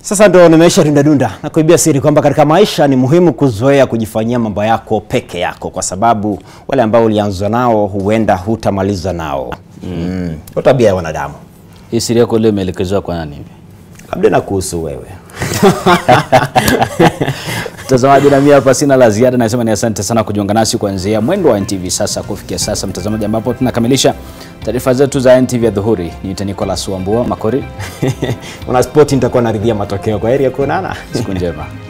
Sasa ndo nimeisha dundadunda na kuibia siri kwamba katika maisha ni muhimu kuzoea kujifanyia mambo yako peke yako, kwa sababu wale ambao ulianza nao huenda hutamaliza nao. Mm. Ndio tabia ya wanadamu. Hii siri yako leo imeelekezwa kwa nani hivi? Labda na kuhusu wewe. Mtazamaji, na mimi hapa sina la ziada, nasema ni asante sana kujiunga nasi kuanzia mwendo wa NTV sasa kufikia sasa, mtazamaji, ambapo tunakamilisha taarifa zetu za NTV ya dhuhuri. Niite Nicholas Wambua Makori, Una spoti, nitakuwa naridhia matokeo. Kwa heri ya kuonana. siku njema.